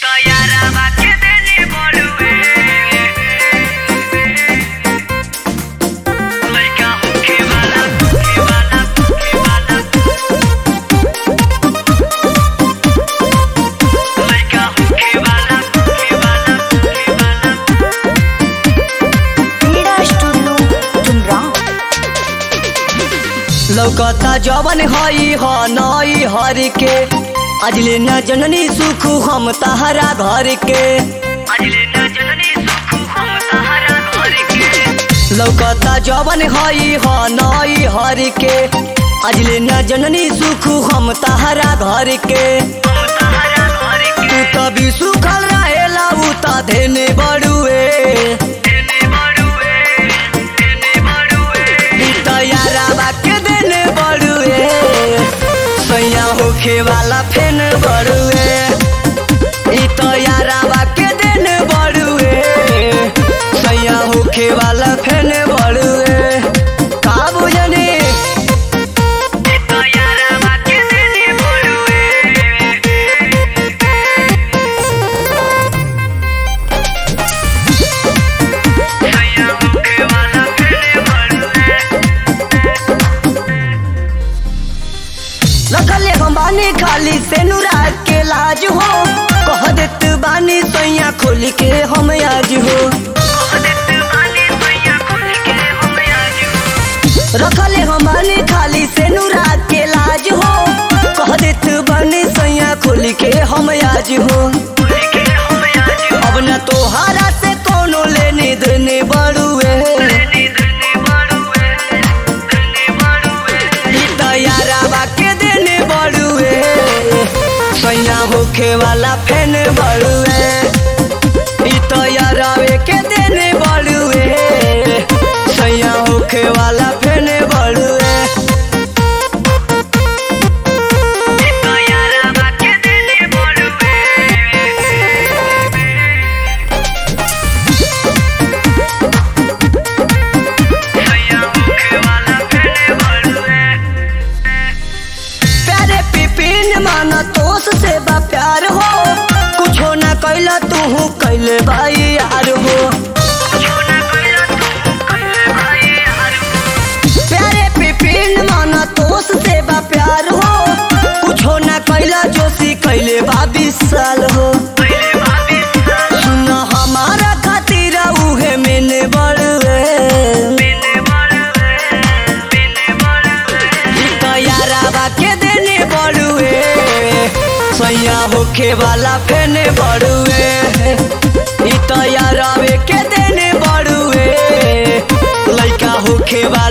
यारावा के देले बड़ुए लइका होखे वाला होखे वाला होखे वाला लइका होखे वाला होखे वाला होखे वाला क्रीड़ा स्टूडियो चुमराव लौकता जवन हई ह नई हर के अजले न जननी सुख हम तहरा घर के अजले न जननी सुख हम सहारा घर के लौकता जवन हई ह नई हर के अजले न जननी सुख हम तहरा घर के हम सहारा घर तू के तभी सुखल रहेला उ त धेने बड़ुए देने बड़ुए देने बड़ुए ई त याराबा के देने बड़ुए सैया होखे वाला फेन बड़ुए ई त याराबा के देने बड़ुए सैया होखे वाला फेन बड़ुए का बुझनी तो यारावा के देले बड़ुए सैया होखे वाला देले बड़ुए रखले हम बानी खाली से नुरा के लाज हो कह देत बानी सैया खोल के हम आज हो देत बानी सैया खोल के हम आज रखले हमारे खाली से नुरा के लाज हो कह देत बने सैया खोल के हम आज हो खोल के हम आज अब न तोहारा से कोनो लेने देने बड़ुए देने देने बड़ुए देने बड़ुए ई त याराबा के देने बड़ुए सैया होखे वाला फेन बड़ुए ई त यारावे के देने बड़ुए सैया होखे वाला फेन बड़ुए तो यारावा के देले बड़ुए सैया होखे वाला देले बड़ुए प्यारे पिपिन माना तोस से बा प्यार हो कुछो ना कैला तू कैले भाई यार हो छोना कइला तू कइले भाई यार प्यारे पिपिन माना तोस से बा प्यार हो कुछो ना कैला जोशी कैले बा बीस साल हो पहले भाभी सुन हमारा खातिर उहे मैंने बड़वे देने बड़ुए देने बड़ुए याराबा के देने बड़ुए सैया होखे वाला फेने बड़ुए ई त यारावे के देने बड़ुए लइका होखे वाला